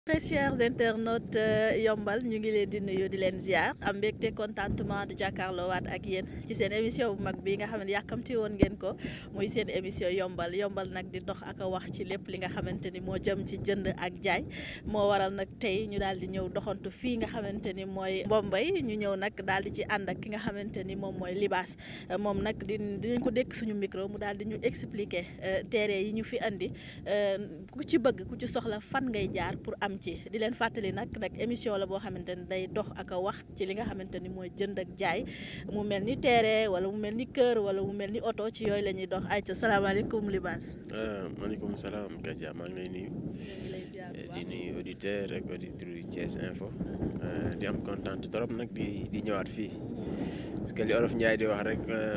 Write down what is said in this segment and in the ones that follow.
très chers internautes yombal ñu ngi leen di nuyu di leen ziar am mbégte contentement di jàkkaarloowaat ak yéen ci seen émission bu mag bi nga xam ne yàkkamti woon ngeen ko muy seen émission yombal yombal nag di dox ak a wax ci lépp li nga xamante ni moo jëm ci jënd ak jaay moo waral nag tey ñu daal di ñëw doxantu fii nga xamante ni mooy Mbombay ñu ñëw nag daal di ci ànd ak ki nga xamante ni moom mooy libaas moom nag di dinañ ko dékk suñu micro mu daal di ñu expliquer téere yi ñu fi andi ku ci bëgg ku ci soxla fan ngay jaar pour am ci di leen fàttali nag nag émission la boo xamante ni day dox ak a wax ci li nga xamante ni mooy jënd ak jaay mu mel ni terrain wala mu mel ni kër wala mu mel ni oto ci yooyu la ñuy dox ay ca salaamaaleykum Libaas. maaleykum salaam Kaja maa ngi lay nuyu. di nuyu auditeur ak auditrice Thiès Info. di am kontaan trop nag di di ñëwaat fii parce que li olof Ndiaye di wax rek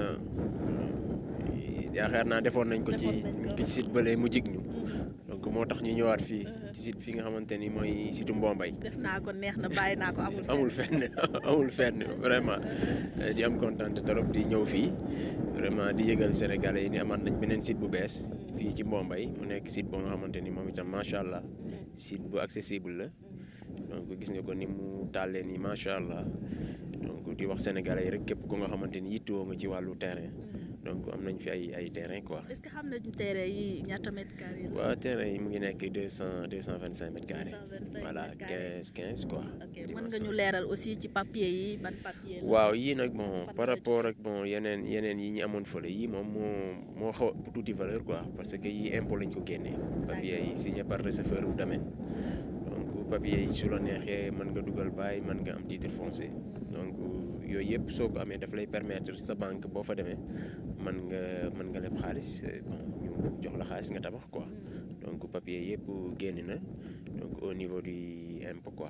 yaakaar naa defoon nañ ko ci ci site bële mu jig ñu. donc moo tax ñu ñëwaat fii ci site fi nga xamante ni mooy site Mbombay. def naa ko neex na bàyyi naa ko amul. amul fenn amul fenn vraiment di am kontaan trop di ñëw fii vraiment di yëgal Sénégalais yi ni amaat nañ beneen site bu bees fii ci Mbombay mu nekk site boo nga xamante ni moom itam macha allah site bu accessible la donc gis nga ko ni mu tàllee nii macha allah donc di wax Sénégalais yi rek képp ko nga xamante ni yittewoo nga ci wàllu terrain. donc am nañ fi ay ay terrain quoi. est-ce que xam nañu terrain yi ñaata mètres carrés la. waaw terrain yi mu ngi nekk deux cent deux cent vingt cinq mètres carrés. voilà quinze quinze quoi. ok mën nga ñu leeral aussi ci papier yi ban papier la. waaw yii nag bon par rapport ak bon yeneen yeneen yi ñu amoon fële yii moom moo moo xaw a tuuti valeur quoi parce que yii impôt lañ ko génnee. papier yi signé par receveur du domaine. donc papier yi su la neexee mën nga dugal bàyyi mën nga am titre foncier donc. yooyu yëpp soo ko amee daf lay permettre sa banque boo fa demee mën nga mën nga leb xaalis bon ñu jox la xaalis nga tabax quoi donc papier yëpp génn na donc au niveau du impôt quoi.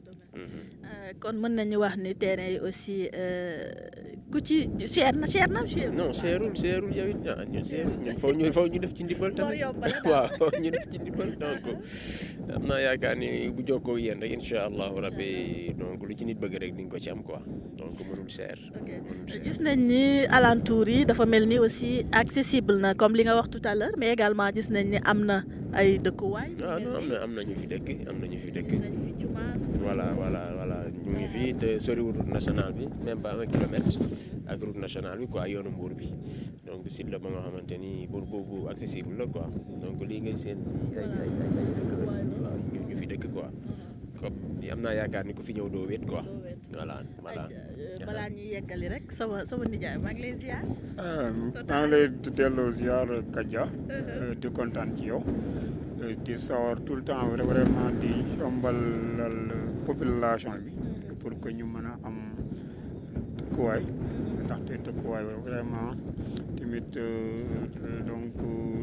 kon mën nañu wax ni terrain yi aussi ku ci cher na cher na cher. non seerul seerul yow it ah ñun seerul ñun faw ñu faw ñu def ci ndimbal tamit waaw ñu def ci ndimbal donc am naa yaakaar ni bu jokkoo yéen rek incha allahu rabbi donc lu ci nit bëgg rek di nga ko ci am quoi donc mënul seer. gis nañ ni alentour yi dafa mel ni aussi accessible na comme li nga wax tout à l'heure mais également gis nañ ni am na ay dëkkuwaay. ah non am na am na ñu fi dëkk am na ñu fi dëkk. voilà voilà voilà ñu ngi fii te soriwul route nationale bi même pas un kilomètre ak route nationale bi quoi yoonu mbuur bi donc site la ba nga xamante ni pour boobu accessible la quoi donc lii ngay seen ci ay ay ay ay dëkk la waaw ñu fi dëkk quoi comme am naa yaakaar ni ku fi ñëw doo wéet quoi voilà voilà. balaa ñuy yeggali rek sama sama nijaay maa ngi lay ziar. maa ngi lay delloo ziar Kaja di kontaan ci yow. di sawar tout le temps vraiment di yombalal population bi pour que ñu mën a am dëkkuwaay ndaxte dëkkuwaay vraiment tamit donc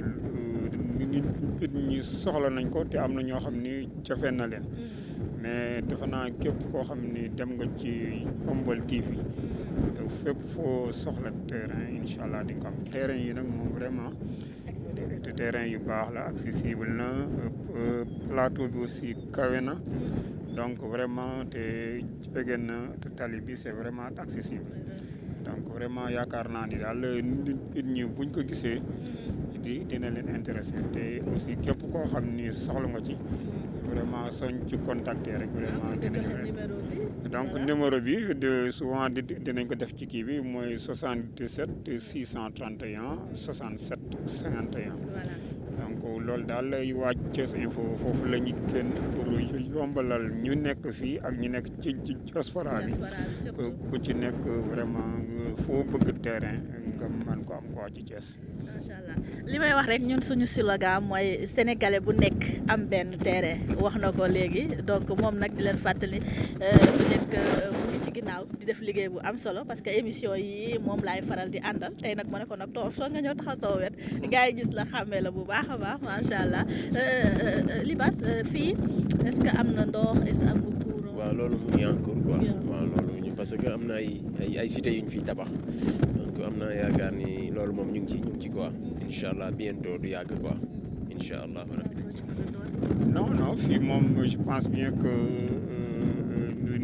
nit ñi soxla nañ ko te am na ñoo xam ni jafe na leen mais defe naa képp koo xam ni dem nga ci Yeumbeul TV fépp foo soxla terrain incha allah di nga am terrain yi nag moom vraiment te terrain yu baax la accessible na plateau bi aussi kawe na donc vraiment te jege na te tali bi c'est vraiment accessible donc vraiment yaakaar naa ni daal nit ñi buñ ko gisee di dina leen intéressé te aussi képp koo xam ni soxla nga ci vraiment soñ ci contacter rek vraiment dinañu donc numéro bi de souvent di dinañ ko def ci kii bi mooy 77 631 67 51 donc loolu daal lay waaj Thiès Info foofu la ñu génn pour yombalal ñu nekk fii ak ñu nekk ci ci diaspora bi ku ci nekk vraiment foo bëgg terrain nga mën ko am quoi ci Thiès. macha allah li may wax rek ñun suñu slogan mooy sénégalais bu nekk am benn terrain wax na ko léegi donc moom nag di leen fàttali bu nekk mu ngi ci ginnaaw di def liggéey bu am solo parce que émission yi moom laay faral di àndal tey nag ma ne ko nag toog soo nga ñëw taxaw sama wet gars yi gis la xàmmee la bu baax a baax macha allah Libaas fii est-ce que am na ndox est-ce que am na courant. waaw loolu mu ngi en cours quoi waaw loolu ñu parce que am na ay ay ay cités yu ñu fiy tabax donc am naa yaakaar ni loolu moom ñu ngi ci ñu ngi ci quoi incha allah bientôt du yàgg quoi incha allah rabbi non non fii moom je pense bien que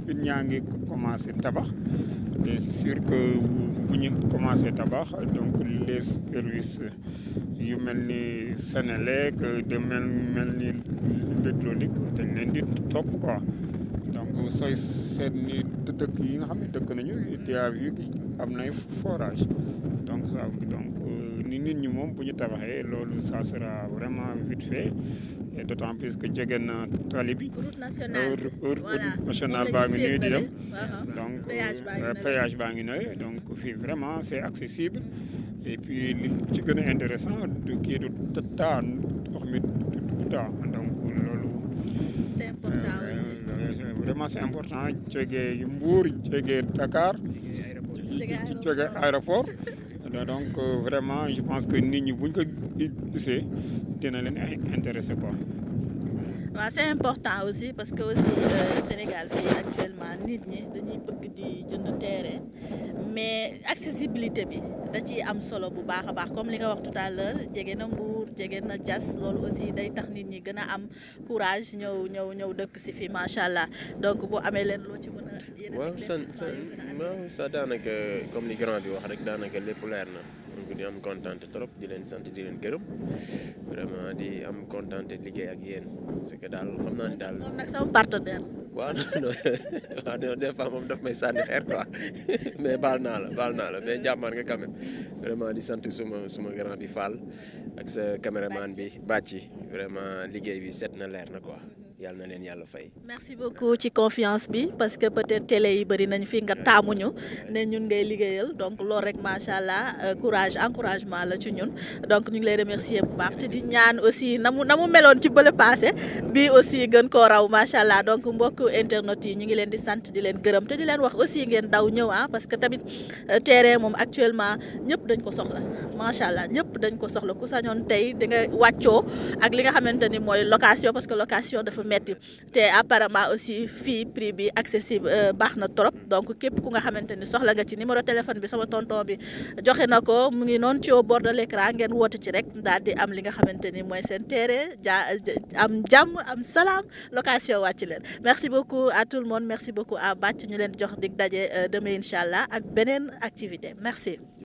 nit ñaa ngi commencé tabax et c'est sûr que bu ñu commencé tabax donc les services yu mel ni Sénélec de mel mel ni l'hydraulique dañ leen di topp quoi donc sooy seet ni dëkk yi nga xam ne dëkk nañu tu as vu am nay forage donc ça donc ni nit ñi moom bu ñu tabaxee loolu ça sera vraiment vite fait et d'autant plus que jege na tali bi. route nationale route nationale baa ngi nii di dem. donc péage baa ngi nële donc fii vraiment c'est accessible et puis li ci gën a intéressant du kii du taa ndox mi du taa donc loolu. c'est important aussi. vraiment c'est important jege Mbour jege Dakar. jege aéroport. donc vraiment je pense que nit ñi buñ ko gisee dina leen intéressé quoi. waaw c'est important aussi parce que aussi Sénégal fii actuellement nit ñi dañuy bëgg di jënd terrain mais accessibilité bi da ciy am solo bu baax a baax comme li nga wax tout à l'heure jege na Mbour jege na Diass loolu aussi day tax nit ñi gën a am courage ñëw ñëw ñëw dëkk si fii macha allah donc boo amee leen loo ci mën a. waaw san san waaw sa daanaka comme li grand bi wax rek daanaka lépp leer na donc di am kontaan trop di leen sant di leen gërëm vraiment di am kontaan liggéey ak yéen parce que daal xam naa ni daal. moom nag sama partenaire. waaw non waaw non des fois moom daf may sànni xeer quoi mais baal naa la baal naa la mais jàmmaar nga quand même vraiment di sant suma suma grand bi Fall ak sa caméraman bi Bàcci vraiment liggéey bi set na leer na quoi. yàlla na leen yàlla fay. merci beaucoup ci confiance bi parce que peut-être télé yi bëri nañ fi nga taamuñu ne ñun ngay liggéeyal donc loolu rek macha allah courage encouragement la ci ñun donc ñu ngi lay remercier bu baax te di ñaan aussi na mu na mu meloon ci bële passé bii aussi gën koo raw macha allah donc mbokk internet yi ñu ngi leen di sant di leen gërëm te di leen wax aussi ngeen daw ñëw ah parce que tamit terrain moom actuellement ñëpp dañ ko soxla macha allah ñëpp dañ ko soxla ku sañoon tey di nga wàccoo ak li nga xamante ni mooy location parce que location dafa metti te apparemment aussi fii prix bi accessible baax na trop donc képp ku nga xamante ni soxla nga ci numéro téléphone bi sama tonton bi joxe na ko mu ngi noonu ci au bord de l'écran ngeen woote ci rek daal di am li nga xamante ni mooy seen terrain ja am jàmm am salaam location wàcc leen merci beaucoup à tout le monde merci beaucoup à Bac ñu leen jox dig daje demain incha allah ak beneen activité merci